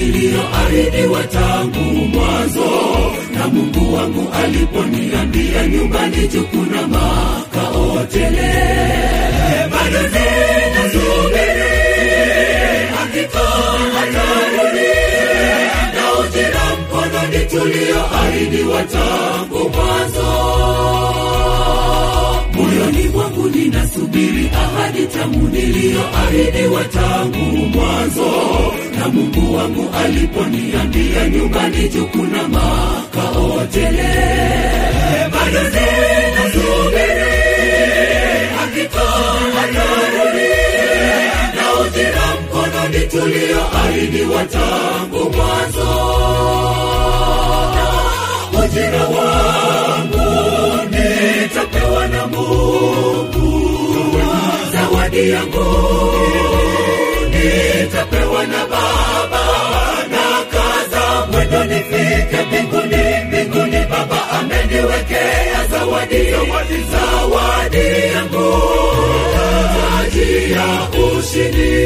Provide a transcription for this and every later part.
niliyoahidiwa tangu mwanzo, na Mungu wangu aliponiambia nyumbani juu kuna makao tele. Bado ninasubiri hakika atarudi, na ujira mkononi tulioahidiwa tangu mwanzo moyoni mwangu ninasubiri ahadi tamu niliyoahidiwa tangu mwanzo, na Mungu wangu aliponiambia nyumbani juu kuna makao tele. Bado ninasubiri hakika atarudi, na ujira mkononi tulioahidiwa tangu mwanzo. Ujira wangu nitapewa na Mungu, zawadi yangu nitapewa na Baba, na kaza mwendo nifike mbinguni, mbinguni Baba ameniwekea zawadi, zawadi, zawadi yangu, taji ya ushindi.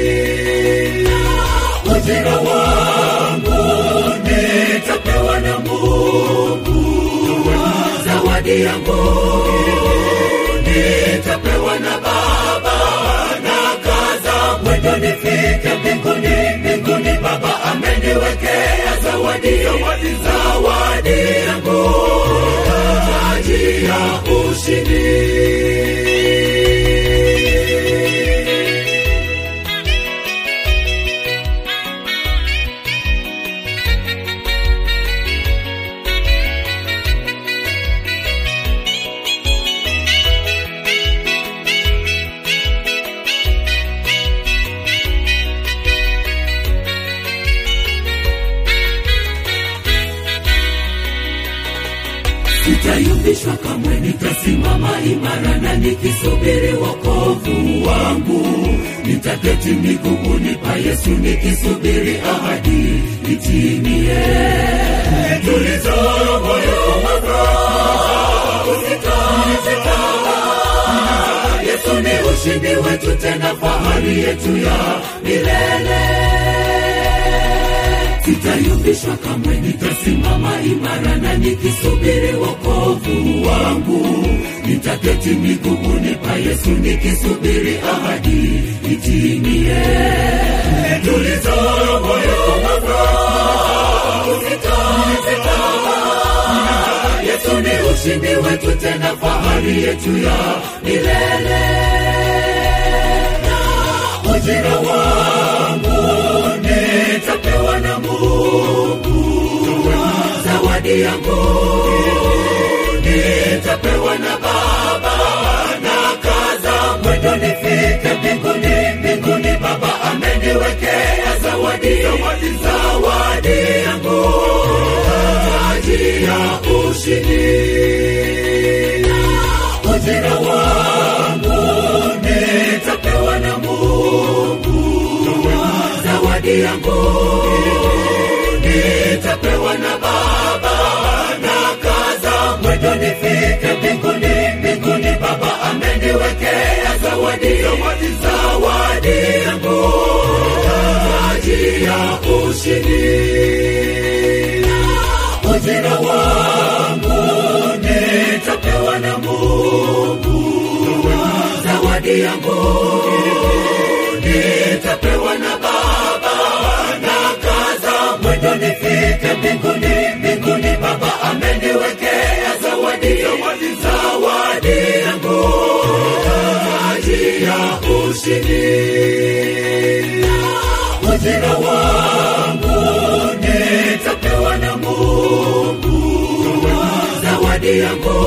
Ujira wangu nitapewa na Mungu, zawadi yangu nitapewa na Baba, na kaza mwendo nifike mbinguni, mbinguni Baba ameniwekea zawadi, zawadi, zawadi yangu, taji ya ushindi. Sitayumbishwa kamwe, nitasimama imara na nikisubiri wokovu wangu. Nitaketi miguuni pa Yesu nikisubiri ahadi itimie. Tuliza moyo wako, usikate tamaa. Yesu ni ushindi wetu, tena fahari yetu ya milele sitayumbishwa kamwe, nitasimama imara na nikisubiri wokovu wangu. Nitaketi miguuni pa Yesu nikisubiri ahadi itimie. Tuliza moyo wako, usikate tamaa. Yesu ni ushindi wetu, tena fahari yetu ya milele. Ujira wangu nitapewa na Mungu, zawadi yangu nitapewa na Baba, na kaza mwendo nifike mbinguni, mbinguni Baba ameniwekea zawadi, zawadi, zawadi yangu, taji ya ushindi. Ujira wangu nitapewa na Mungu, zawadi yangu nitapewa na Baba, na kaza mwendo nifike mbinguni, mbinguni Baba ameniwekea zawadi, zawadi, zawadi yangu, taji ya ushindi. Ujira wangu nitapewa na Mungu, zawadi yangu nitapewa na Baba, na kaza mwendo nifike mbinguni, mbinguni Baba ameniwekea zawadi, zawadi, zawadi yangu, taji ya ushindi. Ujira wangu nitapewa na Mungu, zawadi yangu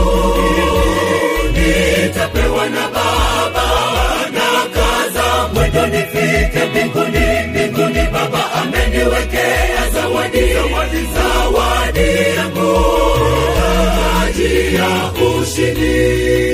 nitapewa na Baba, na kaza mwendo nifike mbinguni, mbinguni Baba ameniwekea zawadi, zawadi, zawadi yangu, taji ya ushindi.